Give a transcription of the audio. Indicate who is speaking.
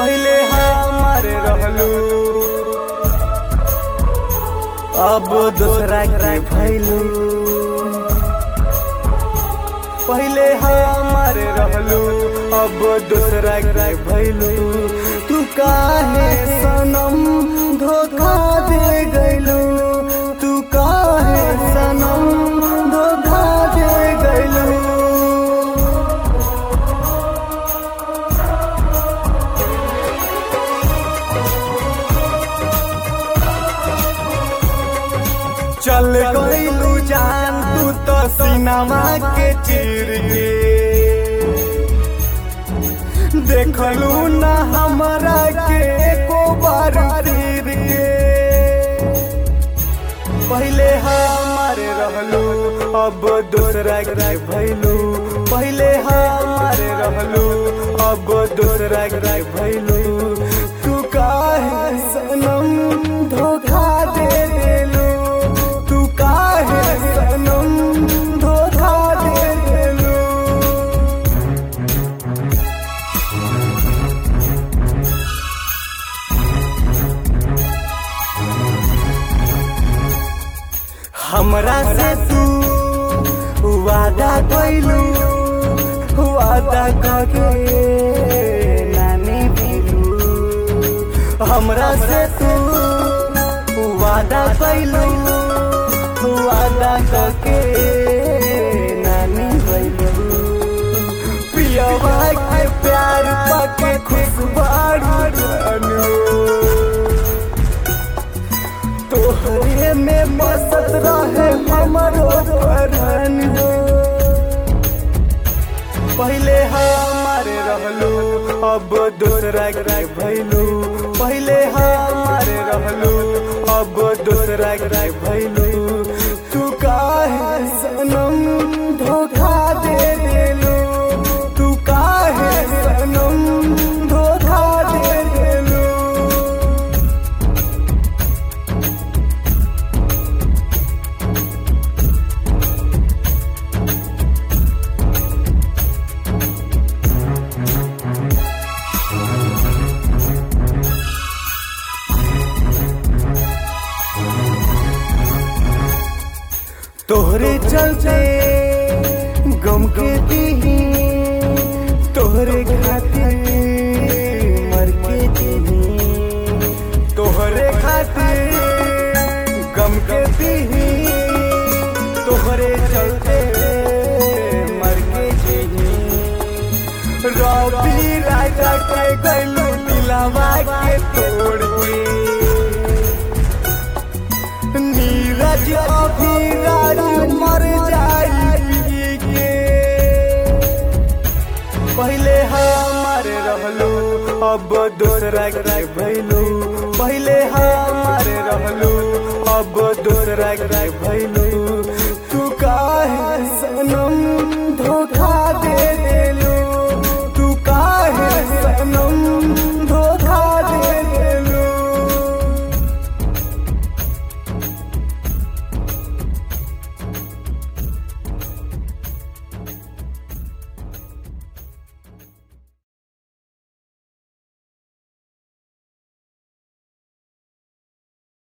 Speaker 1: पहले हमारे रहलू अब दूसरा के भैलू पहले हमारे रहलू अब दूसरा के भैलू तू काहे सनम धोखा दे गैलू तू काहे सनम धोखा दे गैलू चल गईलू जान तू तो सिनेमा के चीर के देखलू ना हमरा के एको बार तीर के पहले हमारे रहलू अब दूसरा के भैलू पहले हमारे रहलू अब दूसरा के भैलू तू काहे सनम धोखा दे देलू तू काहे सनम धोखा दे देलू हमरा से तू वादा कैलू वादा करके नानी भैलू हमरा से तू वादा कैलू वादा करके नानी भैलू पियवा के प्यार पाके खुशबारू जानू तोहरे में मसत रहे हमरो परान हो पहले हमारे रहलू अब दूसरा के भैलू पहले हमारे रहलू अब दूसरा के भैलू तू काहे सनम धोखा दे देलू तू काहे सनम धोखा दे देलू तोहरे चलते गम के दीही तोहरे खातिर मर के दीही तोहरे खातिर गम के दीही तोहरे चलते मर के दीही रवि राजा के गैलू दिलावा के तोड़ के नीरज अभिराज मर जाई के पहले हमारे रहलू अब दूसरा के भैलू पहले हमारे रहलू अब दूसरा के भैलू तू काहे सनम धोखा